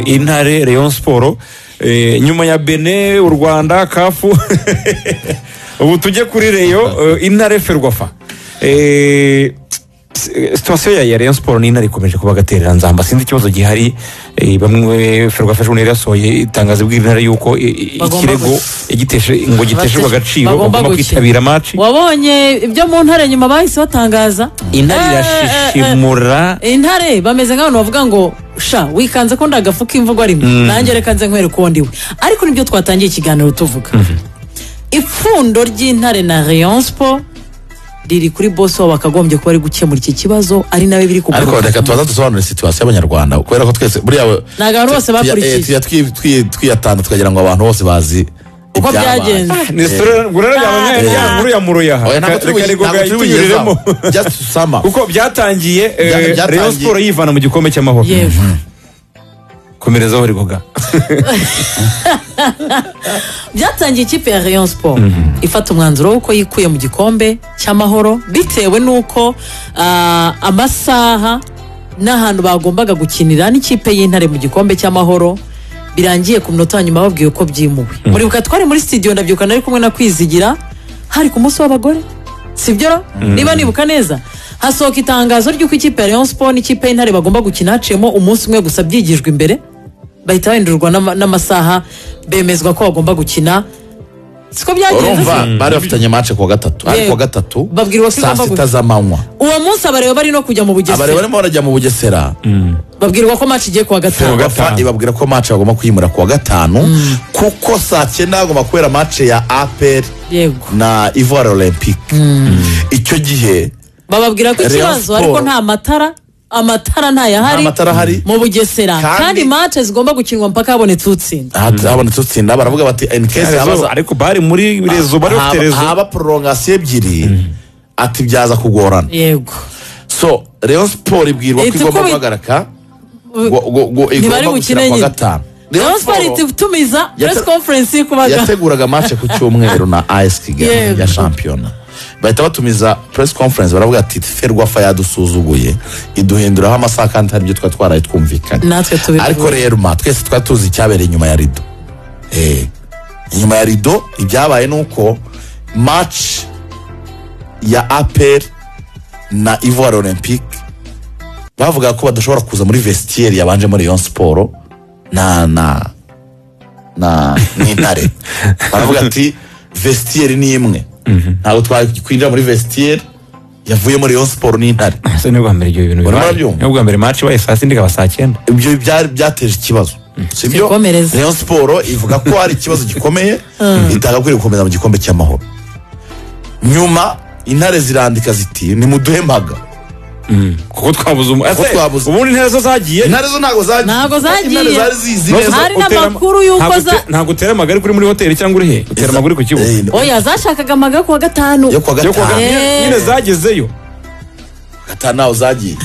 intare Rayon siporo nyuma ya bene u rwanda kafu ubu tujye kuri reyo intare ferwafa sitasiyo ya Rayon siporo n'intare ikomeje kuba agatereranzamba sinzi ikibazo gihari bamwe ferwafa ejo bundi yasohoye itangazo bw'intare y'uko ikirego ngo giteshejwe agaciro bagomba kwitabira amaci wabonye ibyo mu ntare nyuma bahise batangaza intare irashishimura intare bameze nk'abantu bavuga ngo sha wikanze ko ndagafuka imvugo arimo nanjye reka nze nkwereka uwo ndiwe ariko nibyo twatangiye ikiganiro tuvuga ipfundo ry'intare na Rayon siporo riri kuri bose waba bakagombye kuba ari gukemura iki kibazo ari nawe biri kugaruka ariko reka tubaza dusobanure situwasiyo y'abanyarwanda kubera ko twese buriya ni abantu bose bakurikiye tujya twi- twi- twiyatanda tukagira ngo abantu bose bazi uko ibyabaye. byagenze ni isura ngura ya nkuru ya muruyaha Oya, ntabwo reka reka turi buyi- reka ntabwo turi buyigezaho. tuyinyuriremo just summer kuko byatangiye eh, Bya- byatangiye. Rayon siporo yivana mu gikombe cy'amahoro yewe komerezaho rigoga byatangiye ikipe ya Rayon siporo ifata umwanzuro w'uko yikuye mu gikombe cy'amahoro bitewe n'uko ah, amasaha n'ahantu bagombaga gukinira n'ikipe y'intare mu gikombe cy'amahoro birangiye ku minota ya nyuma babwiwe ko byimuwe muribuka twari muri studio ndabyuka nari kumwe na kwizigira hari ku munsi w'abagore sibyo ra? niba nibuka neza hasohoka itangazo ry'uko ikipe ya Rayon siporo n'ikipe y'intare bagomba gukina haciyemo umunsi umwe gusa byigijwe imbere bahita bahindurirwa n'ama- n'amasaha bemezwa ko bagomba gukina siko byagenze urumva se? bari bafitanye mace kuwa gatatu ariko Yego. kuwa gatatu Babwirwa ko saa igomba sita gu- z'amanywa uwo munsi abareba bari no kujya mu abareba bugesera barimo barajya mu bugesera babwirwa ko match igiye kuwa gatanu Ferwafa gatanu. ibabwira ko mace bagomba kuyimura kuwa gatanu kuko saa cyenda hagomba kubera mace ya apr yego na ivoire olympique icyo gihe bababwira ko Rayon ikibazo Sport. ariko nta matara amatara nta ntayahari matara ahari mu bugesera Kandi- kandi match zigomba gukinwa mpaka habonetse utsinda ha- habonetse utsinda baravuga bati in case habaza ariko bari muri rezo bari bafite haba- rezo haba prolongasiyo ebyiri ati byaza kugorana yego so rero siporo ibwirwa ko Ihita igomba ikubi- guhagarika Uh, ngo- ngo- ngo igomba gukina gukina kuwa nyine. gatanu Rayon Sport ihita itumiza Yate- press conference kubaga yateguraga mace ku cyumweru na as kigali Yego. ya shampiyona bahita batumiza press conference baravuga ati ferwafa yadusuzuguye iduhinduraho amasaha kandi hari ibyo twari twaraye twumvikanye Natwe tubivuga. ariko rero ma twese twari tuzi icyabereye inyuma ya rido Eh, inyuma ya rido ibyabaye ni uko match ya apr na ivoire olympique bavuga ko badashobora kuza muri vestiaire yabanje muri Rayon siporo na na na n'intare baravuga ati vestiaire ni imwe ntabwo twakwinjira muri vestiaire yavuye muri Rayon siporo n'intare ese ni bwa mbere ibyo bintu bibaye Urabona byumva? ni bwa mbere maci baye saa sita ikaba saa cyenda ibyo byari byateje ikibazo sibyo Sikomereze. Rayon siporo ivuga ko hari ikibazo gikomeye itagakwiye gukomeza mu gikombe cy'amahoro nyuma intare zirandika ziti nimuduhe mpaga kuko twabuze umu Kuko ese twabuze. ubundi intare zo zagiye intare zo ntabwo zagiye Ntabwo zagiye. intare zari zizi No, neza Hari utera- n'amakuru y'uko ntabwo za- ute- ntabwo utera amagari kuri muri hoteli cyangwa uri he utera amaguru ku kibuga Eh, oya zashakaga amaga kuwa gatanu yo kuwa yo kuwa gatanu Eh. nyine nyine zagezeyo gatanu ntaho zagiye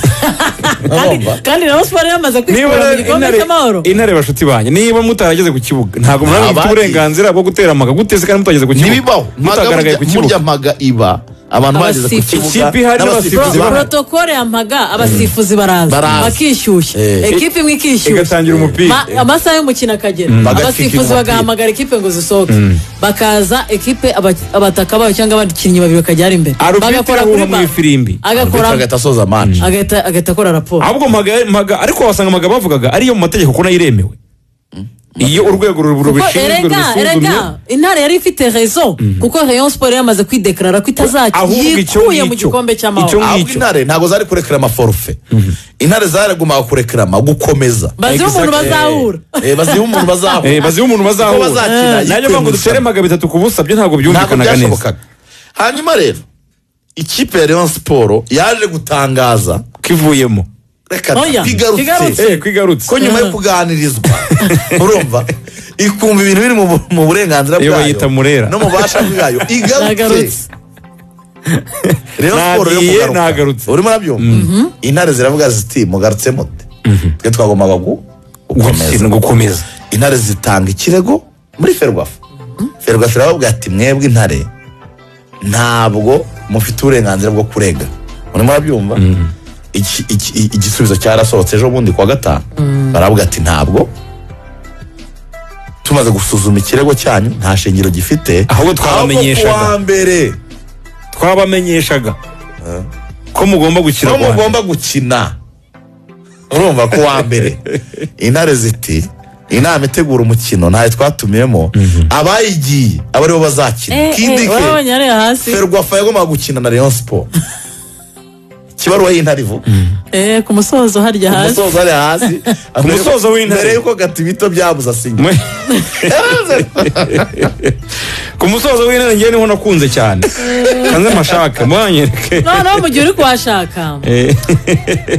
urumva kandi Rayon Sport yamaze niba kwikura mu gikombe cy'amahoro intare- intare bashuti banyu niba mutarageze ku kibuga ntabwo muraba mufite Abandi. uburenganzira bwo gutera amaga guteze kandi mutageze ku kibuga ntibibaho mutagaragaye ku kibuga murya mpaga iba abantu bageze ku Abasifuzi. kibuga Ikipe ihari n'abasifuzi n'abasifuzi Pro- bahari. protokole ya mpaga abasifuzi baraza Baraza. bakishyushya Eh. ekipe imwe ikishyushya igatangira umupira Ma- amasaha y'umukino akagera Bagacika abasifuzi umupira. bagahamagara ekipe ngo zisohoke bakaza ekipe aba- abataka bayo cyangwa abakinnyi babiri bakajya hari imbere arubitira ahuha mu ba- ifirimbi agakora Arbitro agahita asoza match agahita- agahita akora raporo ahubwo maga- maga- ariko wasanga amaga bavugaga ariyo mu mategeko ko nayo iremewe iyo urwego ru- kuko rubishinzwe erega rubisuzumye erega intare yari ifite rezo kuko Rayon Sport yamaze kwidekarara ko itazakina Ahubwo icyo yikuye mu ngicyo. gikombe cy'amahoro Icyo ngicyo. ahubwo intare ntabwo zari kurekera amaforufe intare zaragombaga kurekerama gukomeza baziho umuntu Exactly. bazahura Eh, bazihe umuntu Eh, bazahura baziha umuntu Kuko bazahura bazakina nayo yitewe mpamvu mu dutere irushanwa. amaga bitatu ku busa byo ntabwo ntabwo byumvikanaga neza byashobokaga hanyuma rero ikipe ya leon siporo yaje gutangaza kivuyemo reka Oya, kigarutse. kigarutse eh kwigarutse ko nyuma yo kuganirizwa urumva ikumva ibintu biri mu bu- mu burenganzira Iyo bwayo bayita Murera. no mu bubasha bwayo Yagarutse. igarutse rero siporo yo Nagiye, kugaruka nagarutse. urimo urabyumva intare ziravuga ziti mugarutse mute twe twagombaga gu- gukomeza gukina gukomeza intare zitanga ikirego muri ferwafa ferwafa irababwira ati mwebwe intare ntabwo mufite uburenganzira bwo kurega Urumva murabyumva iki- iki- i- igisubizo cyarasohotse ejo bundi kuwa gatanu baravuga ati ntabwo tumaze gusuzuma ikirego cyanyu nta shingiro gifite Ahubwo twabamenyeshaga twabamenyeshaga. kuwa mbere twabamenyeshaga ko mugomba gukira ko kuwa mbere. mugomba gukina urumva ko wa mbere intare ziti inama itegura umukino ntayo twatumiyemo abayigiye aba aribo bazakina kindi ke wewe nyari hasi ferwafa yagombaga gukina na leon siporo ikibaruwa y'intare ivuga Eh, ku musozo harya ku hasi musozi ari hasi Ku musozo w'intare. mbere y'uko gatibito byabuze asinya Mwe- ku musozo w'intare ngewe niho nakunze cyane kanze amashaka mwanyereke noneho mu gihe uri kuhashaka Eh,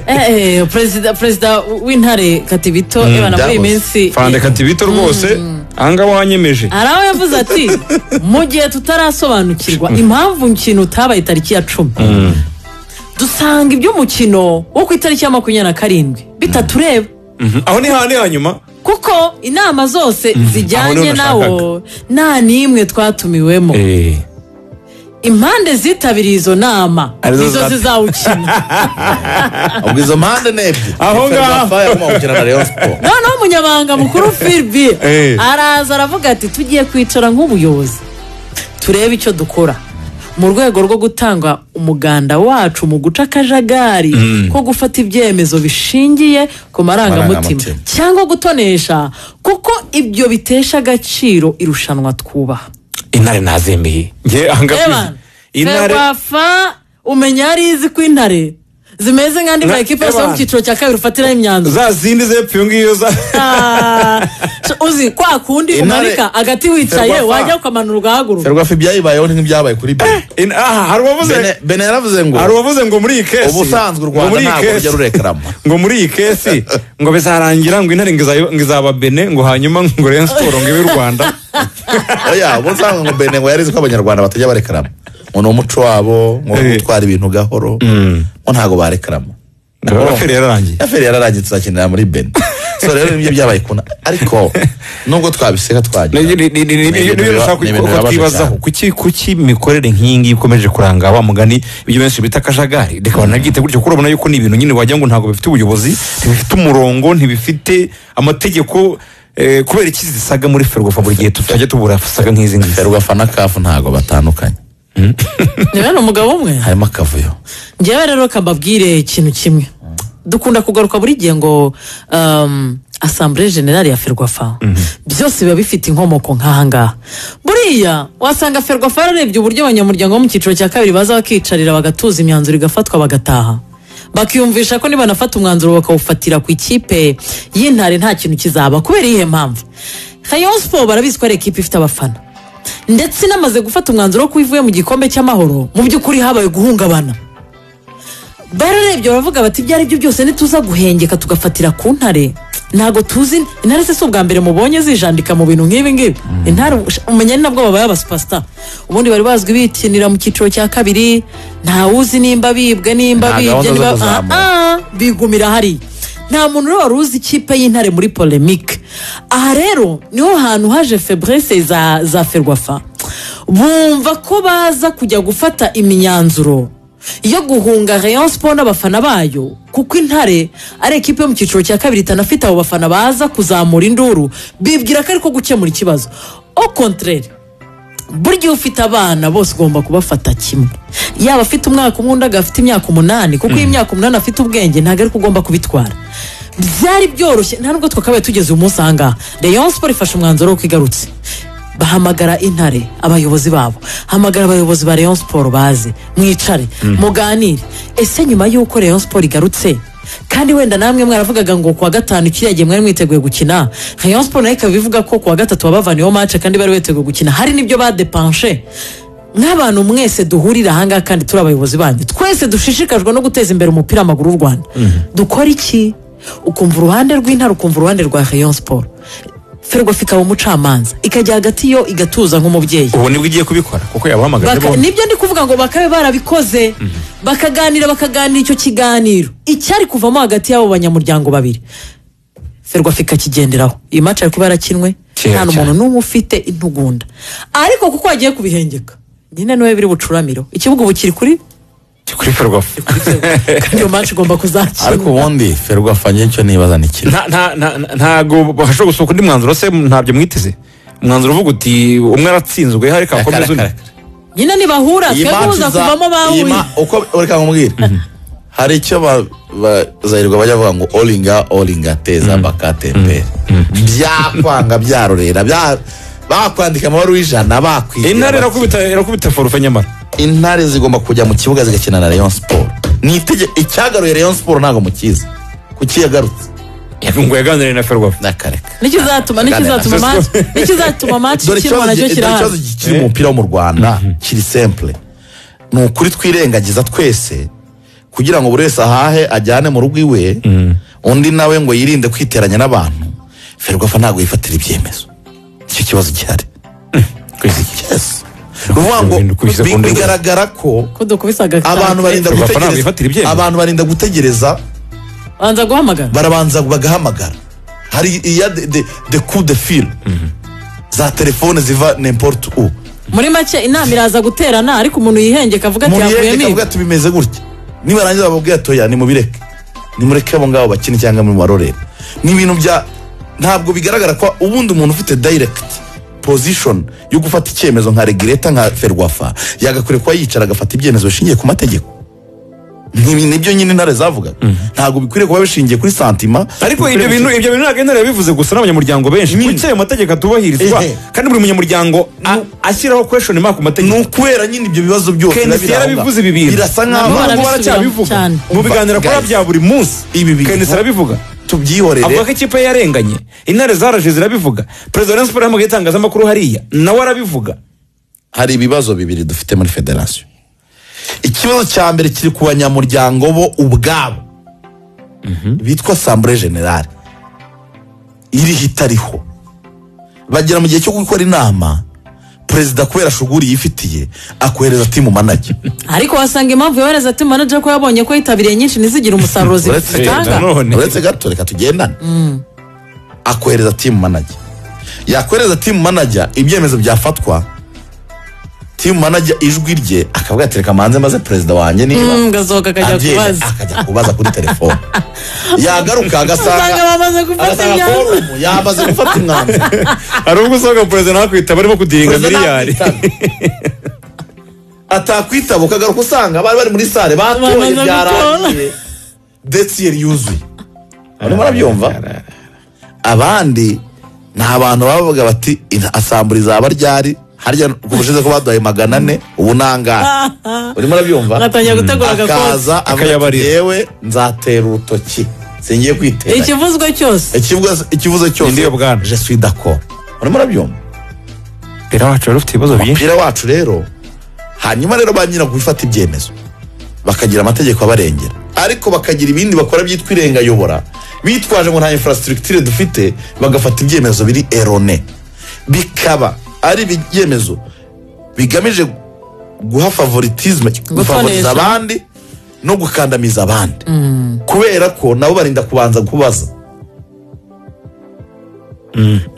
Eh, eh, perezida perezida w'intare katibito eba na muri iyi byahoze. minsi fande katibito rwose ahangaha wanyemeje hari aho yavuze ati mu gihe tutarasobanukirwa impamvu umukino utabaye itariki ya cumi dusanga iby'umukino wo ku itariki ya makumyabiri na karindwi bitatureba Mhm. aho ni hane hanyuma kuko inama zose aho zijyanye niho nawo nta n'imwe twatumiwemo impande zitabiriye izo nama Arizo nizo za- zizawukina ubwo izo mpande ni ebyiri Aho ngaho. ferwafa yagombaga gukina na leon siporo noneho umunyamabanga mukuru filibi Eh. araza aravuga ati tugiye kwicara nk'ubuyobozi turebe icyo dukora mu rwego rwo gutanga umuganda wacu mu guca akajagari ko gufata ibyemezo bishingiye ku marangamutima Marangamutima. cyangwa gutonesha kuko ibyo bitesha agaciro irushanwa twubaha intare nazemeye ngewe ahangaha Evan, ferwafa umenya yari izi ko intare zimeze nk'andi Na- ma ekipa yose yo mu Evan. cyiciro cya kabiri ufatiraho imyanzuro za zindi zepfo iyo ngiyo za Ah, so uzi kwa kundi Intare- umanika agati wicaye Ferwafa. wajya ukamanura ugahaguruka ferwafa ibyayibayeho ni nk'ibyabaye kuri bene In- aha, hari uwavuze bene yaravuze ngo hari uwavuze ngo muri iyi kesi ubusanzwe u ngo rwanda muri iyi ntabwo kesi- rujya rurekarama ngo muri iyi kesi ngo bizarangira ngo intare ngo izaba- ngo izaba bene ngo hanyuma ngo reyoni siporo ngo ibe u rwanda oya ubusanzwe ngo bene ngo yarizi ko abanyarwanda batajya barekarama ngo ni umuco wabo ngo Eh. gutwara ibintu gahoro ngo ntabwo barekarama Ngo aferi yararangiye eferi yararangiye tuzakinira muri bene so rero nibyo byabaye kuna ariko nubwo twabiseka Ni- twagira ni- ni- ni- ni- ni- Ni ni- ibintu ni- biba- nashaka ni ibintu ko- ko bibabaje twibazaho cyane. kuki kuki imikorere nk'iyi ngiyi ikomeje kuranga wa mugani ibyo benshi bita akajagari reka banagite gutyo kuko urabona yuko ni ibintu nyine wagira ngo ntabwo bifite ubuyobozi ntibifite umurongo ntibifite amategeko eh, kubera iki zisaga muri ferwafa buri gihe tutajya tubura saga nk'izi ngizi ferwafa na kafu ntabwo batandukanye niba ni umugabo umwe harimo akavuyo njyewe rero kambabwire ikintu kimwe dukunda kugaruka buri gihe ngo um, asambure generale ya ferwafa byose biba bifite inkomoko nk'ahangaha buriya wasanga ferwafa yararebye uburyo abanyamuryango bo mu cyiciro cya kabiri baza bakicarira bagatuza imyanzuro igafatwa bagataha bakiyumvisha ko nibanafata umwanzuro bakawufatira ku ikipe y'intare nta kintu kizaba kubera iyihe mpamvu rayon siporo barabizi ko ari ikipe ifite abafana ndetse inamaze gufata umwanzuro wo ko ivuye mu gikombe cy'amahoro mu by'ukuri habaye guhungabana bararebye baravuga bati ibyo ari byo byose ntituza guhengeka tugafatira ku ntare ntabwo tuzi intare se si ubwa mbere mubonye zijandika mu bintu nk'ibi ngibi intare umenya ni nabwo babaye abasupasita ubundi bari bazwi bikinira mu cyiciro cya kabiri ntawuzi nimba bibwe nimba Nta bibye gahunda zo niba kuzamura. Ah, ah, bigumira hariya nta muntu rero wari uzi ikipe y'intare muri polemike aha rero niho hantu haje febrese za, za ferwafa bumva ko baza kujya gufata imyanzuro yo guhunga rayon siporo n'abafana bayo kuko intare ari ikipe yo mu cyiciro cya kabiri itanafite abo bafana baza kuzamura induru bibwira ko ariko gukemura ikibazo au contraire burya iyo ufite abana bose ugomba kubafata kimwe yaba afite umwaka umwe undi agafite imyaka umunani kuko iyo imyaka umunani afite ubwenge ntabwo ariko ugomba kubitwara byari byoroshye nta nubwo twakabaye tugeze uyu munsi ahangaha rayon siporo ifashe umwanzuro w'uko igarutse bahamagara intare abayobozi babo hamagara abayobozi ba rayon siporo baze mwicare muganire ese nyuma y'uko rayon siporo igarutse kandi wenda namwe mwaravugaga ngo kuwa gatanu kiriya gihe mwari mwiteguye gukina rayon siporo nayo ikaba ivuga ko kuwa gatatu wabavaniyeho mace kandi bari biteguye gukina hari n'ibyo badepanshe nk'abantu mwese duhurira ahangaha kandi turi abayobozi banyu twese dushishikajwe no guteza imbere umupira w'amaguru w'u rwanda dukora iki ukumva uruhande rw'intare ukumva uruhande rwa rayon siporo ferwafa ikaba umucamanza ikajya hagati yo igatuza nk'umubyeyi ubu nibwo igiye kubikora kuko yabahamagaje Baka- bombi nibyo ndi kuvuga ngo bakabe barabikoze bakaganira bakaganira icyo kiganiro icyari kuvamo hagati y'abo banyamuryango babiri ferwafa ikakigenderaho iyi maci ari kuba yarakinwe Kera nta n'umuntu cyane. n'umwe ufite intugunda ariko kuko hagiye kubihengeka nyine niwe biri bucuramiro ikibuga ubu kiri kuri kuri ferwafa kandi iyo match ugomba kuzakina ariko ubundi ferwafa njye icyo nibaza ni kimwe nta- nta- nta- nta- ntabwo bashobora gusohoka undi mwanzuro se ntabyo mwiteze umwanzuro uvuga uti umwe aratsinzwe reka Kara, akomeze undi kara, kara. nyine nibahura Iyi twe match kuza za- kuvamo iyi bahuye ma- uko reka nkubwire hari icyo ba- ba- bazayirirwa bajya bavuga ngo oringa oringa teza bakatembere byakwanga byarorera bya- bakwandika amabaruwa ijana bakwigira intare bati- irakubita irakubita forufe nyamara intare zigomba kujya mu kibuga zigakina na rayon siporo ni itege icyagaruye rayon siporo ntabwo mukizi kuki yagarutse ngo yaganiriye na ferwafa nakareka nikizatuma nikizatuma Kagame. match nikizatuma match dore kirimo ikibazo nacyo gi- dore ikibazo kirahari kiri mu mupira wo mu rwanda kiri simple ni ukuri twirengagiza twese kugira ngo buri wese ahahe ajyane mu rugo iwe undi nawe ngo yirinde kwiteranya n'abantu ferwafa ntabwo yifatira ibyemezo nicyo kibazo gihari Yes. Ni ukuvuga ngo Ibintu kubishyize ku bi- ndorerwamo. bigaragara ko ko dukubisa agakanda abantu barinda Ferwafa ntabwo gutegereza yifatira ibyemezo. abantu barinda gutegereza banza guhamagara barabanza bagahamagara hari iya de, de, de coup de fil za telefone ziva n'importe u muri make inama iraza guterana ariko umuntu yihengeka avuga ati umuntu yerekana yavuyemo ibi avuga ati bimeze gutya nibarangiza bababwira atoya nimubireke nimureke abo ngabo bakine cyangwa mubarorere ni ibintu bya ntabwo bigaragara ko ubundi umuntu ufite direct position yo gufata icyemezo nka regireta nka ferwafa yagakwiriye kuba yicara agafata ibyemezo bishingiye ku mategeko Ni- nibyo nyine intare zavugaga ntabwo bikwiriye kuba bishingiye kuri santima ariko ibyo bikwiriye bintu ibyo bintu ntabwo intare yabivuze gusa n'abanyamuryango benshi Nyine. kuki ayo mategeko atubahirizwa Ehe. kandi buri munyamuryango a- ashyiraho question mark ku ni mategeko ukubera nyine ibyo bibazo byose biba kenisi biri aho yarabivuze ngaho. ibi bintu birasa Nabo nk'aho barabisubiramo baracyabivuga cyane. mu biganiro akora Guys. bya buri munsi Ibi bintu- kenisi arabivuga tubyihorere avuga ko ikipe ye yarenganye intare zaraje zirabivuga perezida wa rayon siporo yahamagaye itangazamakuru hariya nawe arabivuga hari ibibazo bibiri dufite muri federasiyo ikibazo cya mbere kiri ku banyamuryango bo ubwabo bitwa sambure generale iriho itariho bagera mu gihe cyo gukora inama perezida kubera shuguri yifitiye akohereza timu manage ariko wasanga impamvu yohereza team manager ko yabonye ko yitabiriye nyinshi ntizigire umusaruro zi- Uretse- zitanga nanone. uretse gato reka tugendane akohereza timu manager yakohereza timu manager ibyemezo byafatwa timu manager ijwi rye akavuga ati reka manze maze perezida wanjye niba Mm, gasohoka akajya agenda, kubaza akajya kubaza kuri telefone yagaruka usanga agasanga bamaze gufata agasanga imyanzuro forumu yamaze gufata umwanzuro hari ubwo usanga perezida nawe akwitaba arimo kudihinga Perezida miliyari ntakwitaba. atakwitaba ukagaruka usanga bari bari muri sare batoye Bamaze byarangiye desiyeri yuzuye barimo barabyumva abandi ni abantu baba bavuga bati "Ina- asambura izaba ryari harya ubushize ko baduhaye magana ane ubu nangara urimo urabyumva agatangira gutegura agakozi akaza avuga ati Akayabarira. yewe nzatera urutoki singiye kwitera ikivuzwe cyose Ikivuga- ikivuzo Ni ndiyo cyose bwana. je suis d'accord urimo urabyumva mbere wacu wari ufite ibibazo byinshi umupira wacu rero hanyuma rero ba nyina gufata ibyemezo bakagira amategeko abarengera ariko bakagira ibindi bakora byitwa irengayobora bitwaje ngo nta infrastructure dufite bagafata ibyemezo biri erone bikaba ari ibyemezo bigamije guha favoritisme gufavoriza abandi no gukandamiza abandi kubera ko nabo barinda kubanza kubaza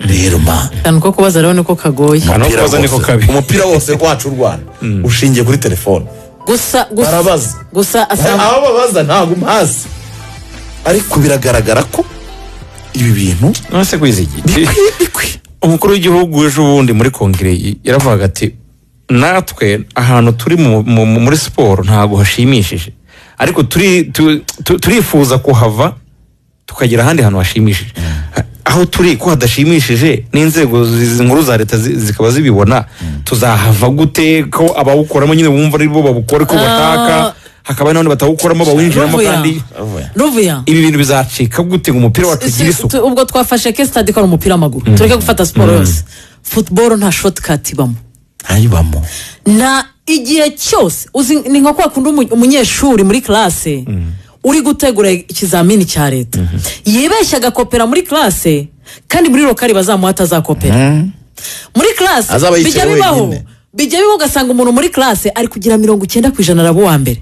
rero ma cyane ko kubaza rero niko kagoye Aho umupira kubaza niko wose- kabi. umupira wose wacu u rwanda ushingiye kuri telefone gusa gusa barabaza gusa asanga aho babaza ntabwo mpazi ariko biragaragara ko ibi bintu nonese kwizigiti bikwiye bikwiye umukuru w'igihugu ejo bundi muri kongere y- yaravugaga ati natwe ahantu turi mu- mu- mu- muri siporo ntabwo hashimishije ariko turi- tu- tu- turifuza kuhava tukagera ahandi hantu hashimishije Ha- aho turi ko hadashimishije n'inzego zi- zi- nkuru za leta zi- zikaba zibibona tuzahava gute ko abawukoramo nyine bumva ari bo babukora uko bashaka hakaba hari n'abandi batawukoramo bawinjiramo Ruvuya. kandi Ruvuya. ruvuya ibi bintu bizacika gute ngo umupira wacu ugire Si- isuku tu- ubwo twafashe ke stade ikora umupira w'amaguru tureke gufata siporo yose football nta shortcut ibamo ntayibamo na igihe cyose uzi ni nko kwa kundi umu- umunyeshuri muri classe uri gutegura ikizamini cya leta yibeshya agakopera muri classe kandi muri rokari bazamuha atazakopera muri classe Azaba yicaye bijya bibaho wenyine. bijya bibaho ugasanga umuntu muri classe ari kugira mirongo icyenda ku ijana araba uwa mbere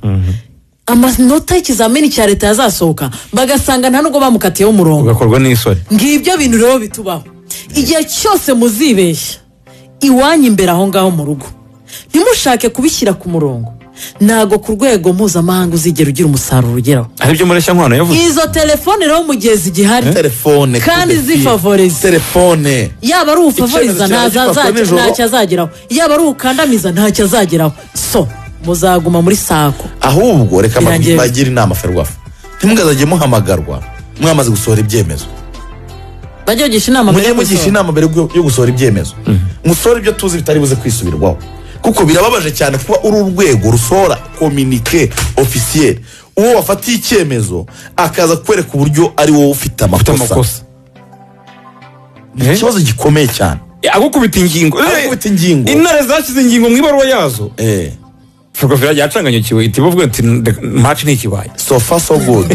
amanota y'ikizamini cya leta yazasohoka bagasanga nta nubwo bamukatiyeho umurongo ugakorwa n'isoni ngibyo bintu rero bitubaho igihe cyose muzibeshya iwanyu imbere aho ngaho mu rugo ntimushake kubishyira ku murongo ntabwo ku rwego mpuzamahanga uzigera ugira umusaruro ugeraho hari ibyo mureshyankwano yavuze izo telefone rero mu gihe zigihari telefone Kandi tudefie. zifavoriza. telefone yaba ari Icyemezo ufavoriza cyawe gipapuro nijoro. ntacyo azageraho yaba ari ukandamiza ntacyo azageraho so muzaguma muri sako ahubwo reka Birangiye. bagire inama ferwafa ntimugazajye muhamagarwa mwamaze gusohora ibyemezo bajye bagisha inama mbere mujye yo mugisha gusohoka. inama mbere yo- yo gusohora ibyemezo musohora ibyo tuzi bitari buze kwisubirwaho kuko birababaje cyane kuba uri urwego rusohora kominike ofisiyeri uwo wafatiye icyemezo akaza kukwereka uburyo ari wowe ufite ufite amakosa amakosa ni ikibazo gikomeye cyane agukubita ingingo Agukubita ingingo. intare zashyize ingingo mu ibaruwa yazo Eh, ferwafa yacanganye ikibuye iti bavuga ati maci ni ikibaye so far so good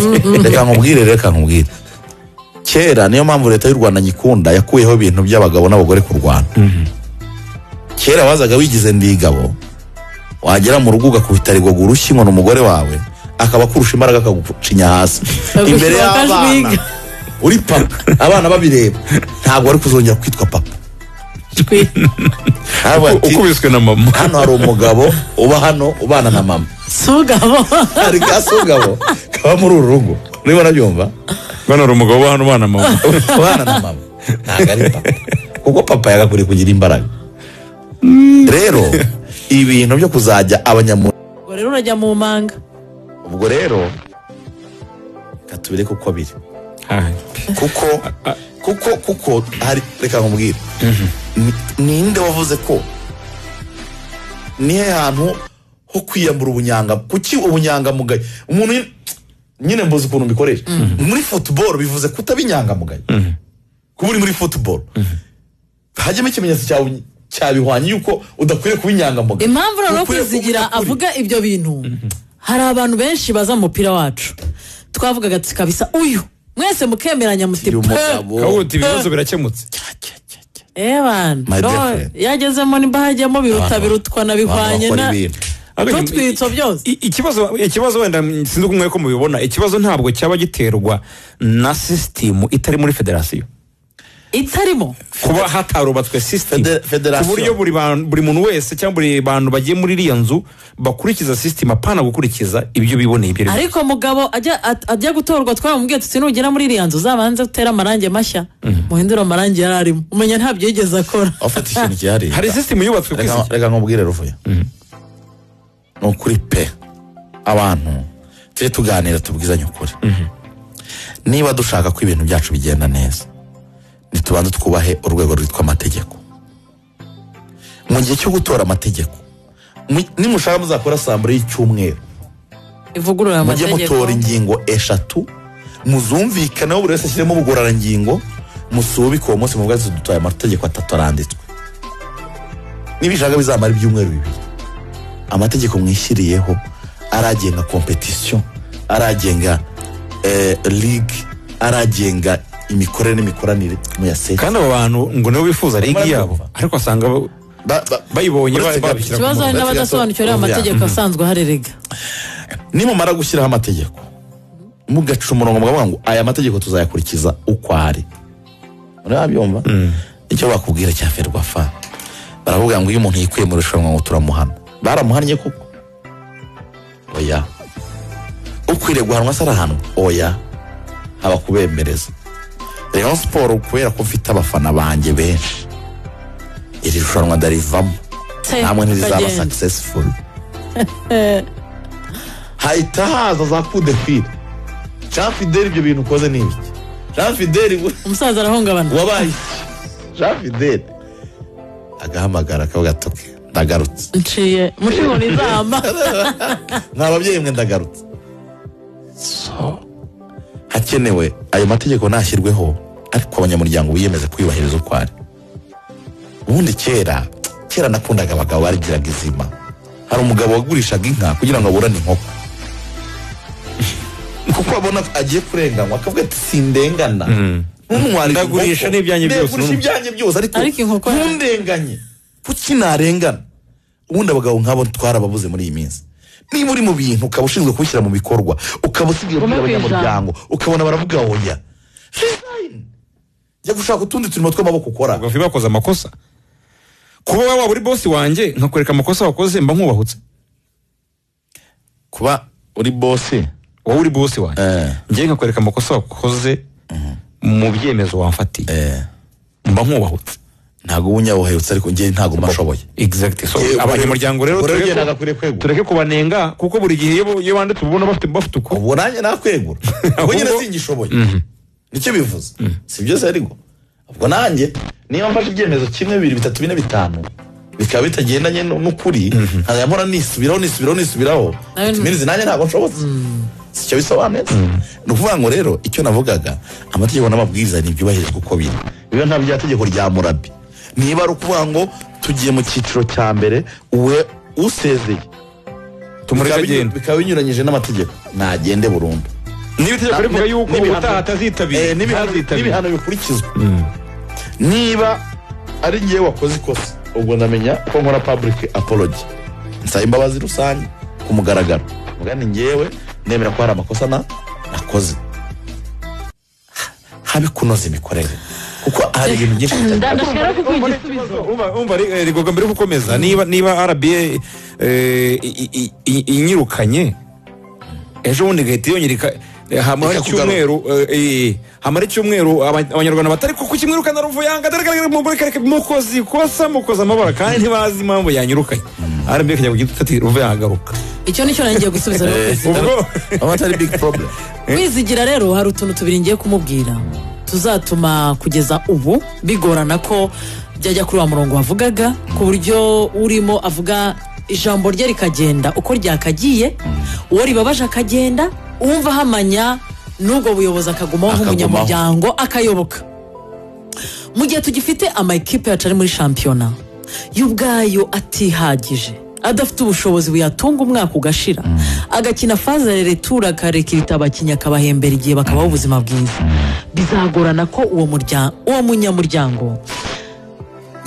reka nkubwire reka nkubwire kera niyo mpamvu leta y'u rwanda nyikunda yakuyeho ibintu by'abagabo n'abagore ku rwanda kera wazaga wigize ndigabo wagera mu rugo ugakubita rigogo urushyi ngo ni umugore wawe akaba akurusha imbaraga akagucinya hasi Akagushaka imbere y'abana akajwiga. uri papa abana babireba ntabwo wari kuzongera kwitwa papa Twi- Aravuga ati, ukubiswe na mama hano hari umugabo uba hano ubana na mama sugabo hari gasugabo kaba muri uru rugo urimo urabyumva bano hari umugabo uba hano ubana na mama abana na mama ntabwo ari papa kuko papa yagakwiriye kugira imbaraga rero ibintu byo kuzajya abanyamu Ubwo rero urajya mu manga ubwo rero reka tubireke uko biri Hai. kuko kuko kuko hari reka nkubwire Ni- ninde wavuze ko nihe hantu ho kwiyambura ubunyanga kuki ubunyangamugayo umuntu nyine- nyine mbuze ukuntu mbikoresha muri futuboro bivuze kutaba inyangamugayo kuba uri muri futuboro hajyamo ikimenyetso cyawe cyabihwanye yuko udakwiriye kuba inyangamugayo impamvu noneho Ukwiriye kuvuga kwizigira ukuri. avuga ibyo bintu hari abantu benshi baza mu mupira wacu twavugaga tuti kabisa uyu mwese mukemeranya muti Ndi pe umugabo kabuga uti ibibazo birakemutse My ebana dear no, friend. yagezemo nimba hajyamo biruta Abantu- birutwa na abantu bihwanye bakora na ibintu. Ariko- n'utwitso byose I- ikibazo ikibazo wenda mm, sinzi uko mwe ko mubibona ikibazo ntabwo cyaba giterwa na sisitemu itari muri federasiyo itarimo kuba hatarubatswe sisitemu Fede- federasiyo. ku buryo buri bantu- buri muntu wese cyangwa buri bantu bagiye muri iriya nzu bakurikiza sisitemu apana gukurikiza ibyo biboneye ibyo ari byo. ariko mugabo ajya at- ajya gutorwa twaramubwiye tuti nugera muri iriya nzu uzabanze utere amarangi mashya muhindure amarangi yari arimo umenya ntabyo yigeze akora abafata ikintu cyihariye hari sisitemu yubatswe ku reka isi reka nkubwire ruvuye ni ukuri pe abantu tujye tuganira tubwizanye ukuri niba dushaka ko ibintu byacu bigenda neza ntitubanze twubahe urwego rwitwa amategeko mu gihe cyo gutora amategeko mu- nimushaka muzakora sambure y'icyumweru ivugurura mujye mutora amategeko ingingo eshatu muzumvikaneho buri wese ashyiremo ubugororangingo musubike uwo munsi mubwazi dutoye amategeko atatu aranditswe nibishaka bizamara ibyumweru bibiri amategeko mwishyiriyeho aragenga kompetisiyo aragenga eh, ligue aragenga imikorere n'imikoranire muyaseka kandi abo bantu ngo nibo bifuza ligi yabo Barabyumva. ariko wasanga ba- bayibonye babishyira ku ikibazo hari murongo. n'abadasobanukiriwe Urya. amategeko asanzwe aharerega nimumara gushyiraho amategeko mugaca umurongo mukavuga ngo aya mategeko tuzayakurikiza uko ari murabyumva icyo bakubwira cya ferwafa baravuga ngo iyo umuntu yikuye mu irushanwa ngo turamuhana baramuhannye kuko oya ukwiriye guhanwa se arahanwa oya haba kubembereza rayon siporo kubera ko mfite abafana banjye benshi iri rushanwa ndarivamo Se, namwe ntirizaba ukagenda. successful hahita haza za kudefire jean fidel ibyo bintu ukoze ni ibiki jean fidel we- umusaza arahungabana wabaye jean fidel agahamagara akavuga ati "Okay, ndagarutse nciye mushimura izamba nta babyeyi mwe ndagarutse So, hakenewe ayo mategeko nashyirweho ariko abanyamuryango biyemeze kuyubahiriza uko ari ubundi kera kera nakundaga abagabo barigiraga izima hari umugabo wagurishaga inka kugira ngo aburane inkoko kuko abona agiye kurenganywa akavuga ati sindengana ntumuhare Ndagurisha inkoko. n'ibyanjye byose, Ndagurisha numva." ibyanjye byose Ariko ariko inkoko yanjye. ntundenganye kuki narengana ubundi abagabo nk'abo twarababuze muri iyi minsi niba uri mu bintu ukaba ushinzwe kubishyira mu bikorwa ukaba usigaye Guma ubwira ku ijambo. abanyamuryango ukabona baravuga oya Resign. jya gushaka utundi turimo tw'amaboko ukora bavuye bakoze amakosa kuba waba uri bosi wanjye nkakwereka amakosa wakoze mba nkubahutse kuba uri bose wowe uri bose wanjye Eh. ngewe nkakwereka amakosa wakoze mu byemezo wamfatiye eh, mba nkubahutse ntabwo ubu nyabuhayutse ariko njye ntabwo mba nshoboye exactly so Yewe, abanyamuryango rero buri tureke wese ko- nagakwiriye kwegura. tureke kubanenga kuko buri gihe iyo bo- iyo banditse uba ubona bafite bafite uko ubu nanjye nakwegura ubwo nyine Ahubwo- singishoboye nicyo bivuze si byose ariko ubwo nanjye niba mfashe ibyemezo kimwe bibiri bitatu bine bitanu bikaba bitagendanye nu- n'ukuri nkajya mpora nisubiraho nisubiraho nisubiraho Nawe nu- iminsi nanjye ntabwo nshobotse sicyo bisobanuye ni ukuvuga ngo rero icyo navugaga amategeko n'amabwiriza ntibyubahirizwe uko biri biba nta bya tegeko rya murabi niba ari ukuvuga ngo tugiye mu cyiciro cya mbere uwe usezeye tumureke Bikaba binyu- agenda bikaba binyuranyije n'amategeko nagende burundu niba itegeko rivuga yuko n'ibihano- ubutaha atazitabira Eh, n'ibihano- ntazitabira n'ibihano bikurikizwa niba ari ngewe wakoze ikosa ubwo ndamenya ko nkora public apology nsaba imbabazi rusange ku mugaragaro Mvuga ni ngewe nemera ko hari amakosa na nakoze Ha- habe kunoza imikorere kuko hari ibintu byinshi bitajya- ndashaka kuguha igisubizo Umva- umva re- eh, rigorwa mbere yo gukomeza niba niba rba eh, i- i- i- inyirukanye ejo bundi igahita yonyereka eh, hamara Ikakugarura. icyumweru eh, eh, hamara icyumweru aba- abanyarwanda batari kuko kimwirukana ruvuyanga daragaragareka mukozi ikosa mukoze amabara kandi ntibazi impamvu yanyirukanye rba ikajya kugira ati ruvuyanga agaruka icyo nicyo nanjye ngiye gusubiza rero ubwo aba atari big problem kwizigira rero hari utuntu tubiri ngiye kumubwira tuzatuma kugeza ubu bigorana ko byajya kuri wa murongo wavugaga ku buryo urimo avuga ijambo rye rikagenda uko ryakagiye uwo ribabaje akagenda uwumva ahamanya n'ubwo buyobozi akagumaho Akagumaho. nk'umunyamuryango akayoboka mu gihe tugifite ama ekipe yacu ari muri shampiyona yo ubwayo atihagije adafite ubushobozi buyatunga umwaka ugashira agakina faza ya retura akarekirita abakinnyi akabahembera igihe bakabaho ubuzima bwiza bizagorana ko uwo murya- uwo munyamuryango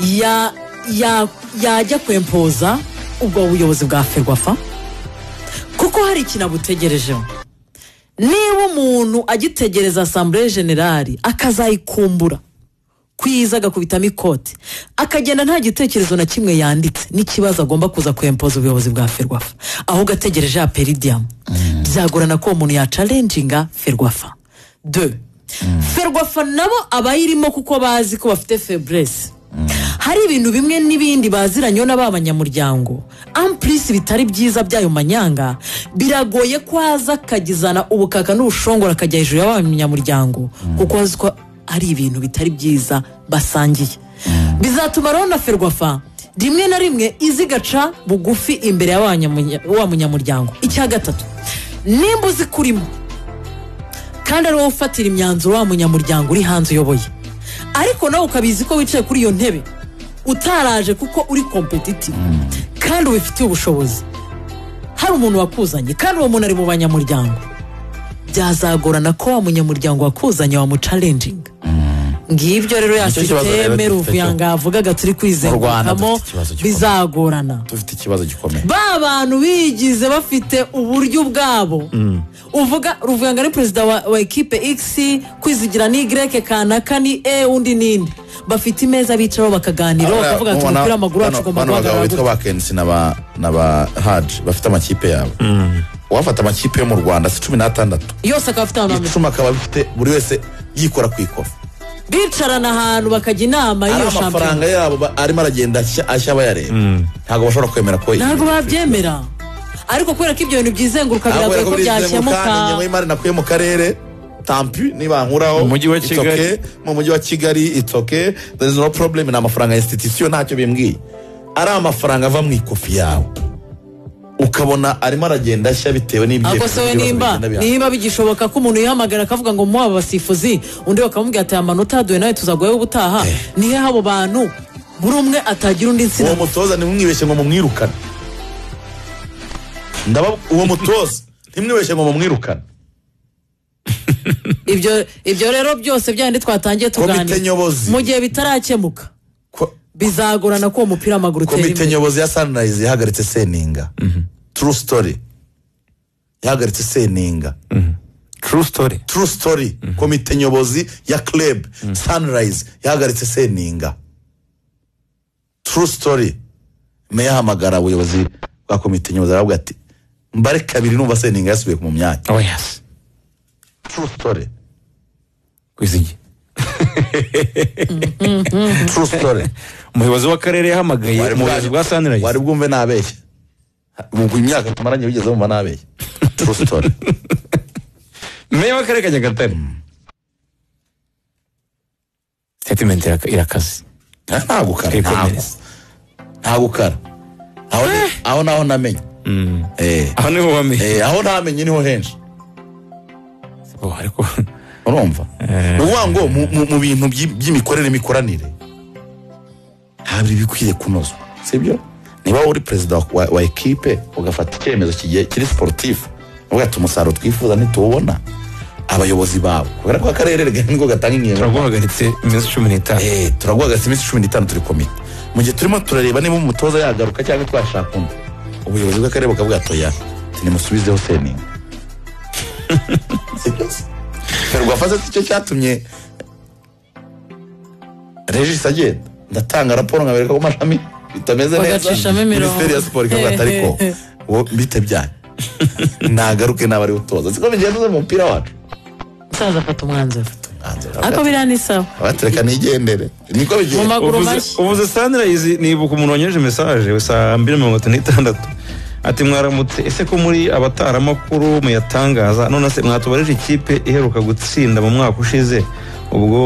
ya- ya- yajya kwempoza ubwo buyobozi bwa ferwafa kuko hari ikintu abutegerejeho niba umuntu agitegereza asambure generali akazayikumbura kwiza agakubitamo ikote akagenda nta gitekerezo na kimwe yanditse n'ikibazo agomba kuza kwempoza ubuyobozi bwa ferwafa ahubwo ategereje ya peridiyamu byagorana ko uwo muntu yacalenjinga ferwafa de ferwafa nabo abayirimo kuko bazi ko bafite feburese hari ibintu bimwe n'ibindi baziranyeho na ba banyamuryango ampurisi bitari byiza by'ayo manyanga biragoye ko aza akagizana ubukaka n'ubushongora akajya hejuru y'abanyamuryango kuko azi ko ari ibintu bitari byiza basangiye bizatuma rero na ferwafa rimwe na rimwe izigaca bugufi imbere ya wa nyamunya- wa munyamuryango icya gatatu nimba uzi kurimo kandi ari wowe ufatira imyanzuro wa munyamuryango uri hanze uyoboye ariko nawe ukabizi ko wicaye kuri iyo ntebe utaraje kuko uri kompetitivu kandi ubifitiye ubushobozi hari umuntu wakuzanye kandi uwo muntu ari mu banyamuryango byazagorana ko wa munyamuryango wakuzanye wamucalenjinga ngibyo rero ya Nicyo kibazo rero sisiteme dufite cyo- ruvuyanga yavugaga turi Rwanda dufite kwizengurukamo ikibazo gikomeye. bizagorana dufite ikibazo gikomeye ba bantu bigize bafite uburyo bwabo uvuga ruvuyanga ni perezida wa, wa ekipe x kwizigira ni y kanaka ni e undi nindi bafite imeza bicaraho bakaganira bakavuga ati umupira w'amaguru wacu ugomba bagabo guhagarara bitwa gutya." ba kenisi na ba na ba haji bafite amakipe yabo uwafata amakipe yo mu rwanda si cumi n'atandatu yose akaba afite abantu icumi akaba afite buri wese yikora ku ikofi bicarana ahantu bakajya inama ari y'iyo shampiyona amafaranga yabo ba- arimo aragenda ashya- ashya bayareba ntabwo bashobora kwemera ko ntabwo babyemera ariko kubera ko ibyo bintu byizenguruka ntabwo biragoye yari ko kubyizemuka byakemuka ingengo y'imari nakuye mu karere tampi niba nkuraho Mu mujyi wa it's Kigali. okay. mu mujyi wa kigali it's okay there is no problem ni amafaranga ya institution ntacyo bimbwiye ari amafaranga ava mu ikofi yawe ukabona arimo aragenda ashya bitewe ahubwo se we n'ibyemezo nimba bigenda bihana. niba bigishoboka ko umuntu yihamagara akavuga ngo muba abasifuzi undi bakamubwira ati amanota yaduwe nawe tuzaguyeho ubutaha nihe habo bantu buri umwe atagira undi uwo nsina mutoza ntimwibeshye ngo mumwirukane ndaba uwo mutoza ntimwibeshye ngo mumwirukane ibyo ibyo rero byose byandi twatangiye tuganira Komite nyobozi. mu gihe bitarakemuka Ko- bizagorana ko uwo mupira w'amaguru utera komite imbere nyobozi ya sanirayizi yahagaritse seninga turu sitori yahagaritse seninga true story turu sitori komite nyobozi ya club sanirayizi yahagaritse seninga turu sitori meya ahamagara ubuyobozi bwa komite nyobozi arababwira ati mbare kabiri numva sendingi yasubiye mu myanya oya se true story kwizigi true story umuyobozi w'akarere yahamagaye Wari umuyobozi bwa- bwa sanirayizi wari bwumve nabeshya ubwo imyaka tumaranye wigeze wumva nabeshya true story meya w'akarere ka nyagatare sitatimenti irakaze nta gukara Ariko nta neza. nta gukara aho ni- aho naho namenye Eh, aho niho wamenye eh, aho ntamenye niho henshi Oh, ariko urumva ni ukuvuga ngo mu- mu- mu bintu by'i- by'imikorere n'imikoranire hari ibikwiriye kunozwa sibyo niba uri perezida wa- wa wa ekipe ugafata icyemezo kigiye kiri siporutifu uvuga ati umusaruro twifuza ntituwubona abayobozi bawe kubera ko akarere niko gatanga inkingo turaguhagaritse iminsi cumi n'itanu Eh, turaguhagaritse iminsi cumi n'itanu turi komite mu gihe turimo turareba niba umutoza yagaruka cyangwa twashaka undi ubuyobozi bw'akarere bukavuga toya nimusubizeho seninga ferwafaze cyo cyatumye regis agenda ndatanga raporo nkabereka ko amashami bitameze neza Bagacishamo imirongo. minisiteri ya siporo ikavuga ati ariko wowe bite byanyu nagaruke nawe ari utoza siko bigenze mu mupira wacu umusaza afata umwanzuro Umwanzuro ariko biriya ni sawa abatereka nigendere niko mu bigenze maguru Uvuze- mashya uvuze sanirayizi nibuka umuntu wanyoheje mesaje saa mbiri mirongo itatu n'itandatu ati mwaramutse ese ko muri abataramakuru muyatangaza none se mwatubarije ikipe iheruka gutsinda mu mwaka ushize ubwo